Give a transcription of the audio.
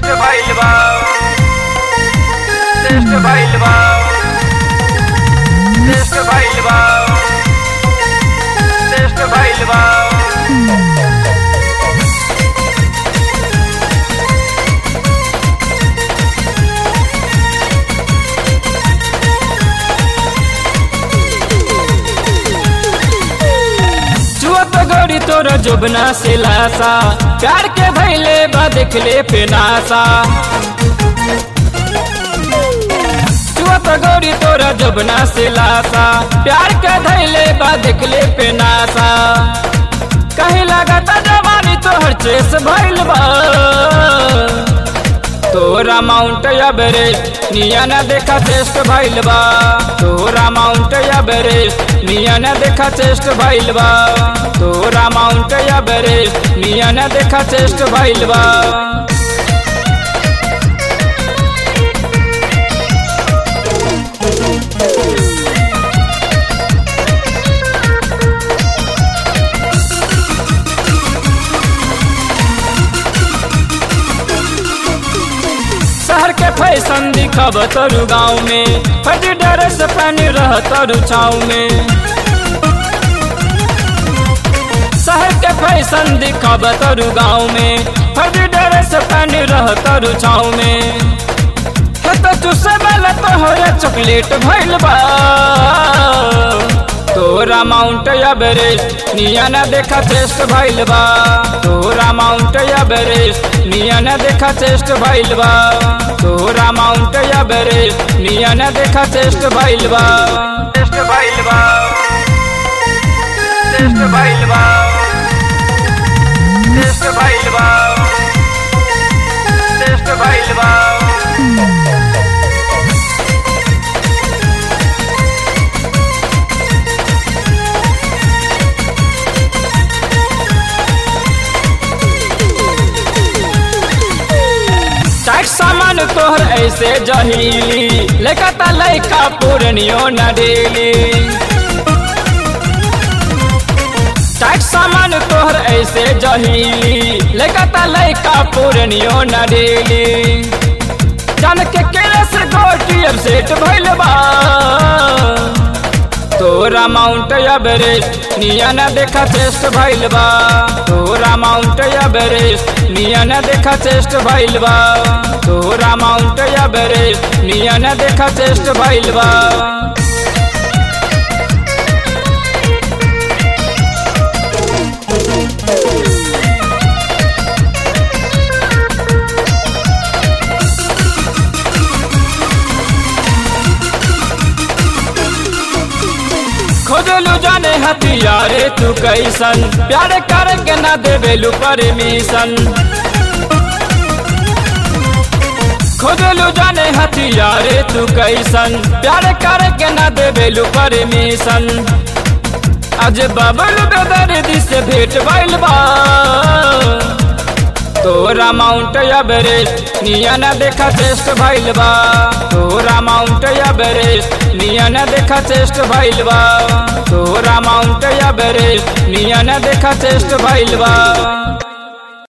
भइल बा टेस्ट भइल बा टेस्ट भइल बा टेस्ट भइल बा जुअत गोरी तोर जुबना से लासा प्यार के भैले बा देखले पे नासा जुअत गोरी तोर जुबना से लासा प्यार के धैले बा देखले पे नासा कहीं लगता जवानी तोहर चेस भइल बा तोरा माउंट एवरेस्ट निया न देखा चेस्ट भइल बा तोरा माउंट एवरेस्ट निया न देखा चेस्ट भइल बा तोरा माउंट एवरेस्ट निया न देखा चेस्ट भइल बा शहर के फैशन दिखब तोरू गाँव में फटी ड्रेस पहन रह तोरू छाव में शहर के फैशन दिखब तोरू गाँव में फटी ड्रेस पहन रह तोरू छाव में हे तो चुसे वाला तो हो चॉकलेट भइल बा तोरा माउंट एवरेस्ट निया न देखा चेस्ट भइल बा तोरा माउंट एवरेस्ट निया न देखा चेस्ट भइल बा तोरा माउंट एवरेस्ट निया न देखा चेस्ट भइल बा टेस्ट भइल बा टेस्ट भइल बा टेस्ट भइल बा टेस्ट भइल बा टाइट सामान तोहर ऐसे जहीली लेकता लैका पूर्णियो न डेली टाइट सामान तोहर ऐसे जहीली लेकता लैका पूर्णियो न डेली जान के केले से गोटी अब सेट भइल बा तोरा माउंट एवरेस्ट निया न देखा चेस्ट भइल बा तोरा माउंट एवरेस्ट निया न देखा चेस्ट भइल बा तोरा माउंट एवरेस्ट निया न देखा चेस्ट भइल बा खोजलू जाने हथियारे तू कैसन प्यार करके ना देवेलू परमिशन खोजलू जाने हथियारे तू कैसन प्यार करके ना देवेलू परमिशन आज बबल बेदर्दी से भेंट भइल बा तोरा माउंट एवरेस्ट निया न देखा चेस्ट भइल बा तोरा माउंट एवरेस्ट निया न देखा चेस्ट भइल बा तोरा माउंट एवरेस्ट निया न देखा चेस्ट भइल बा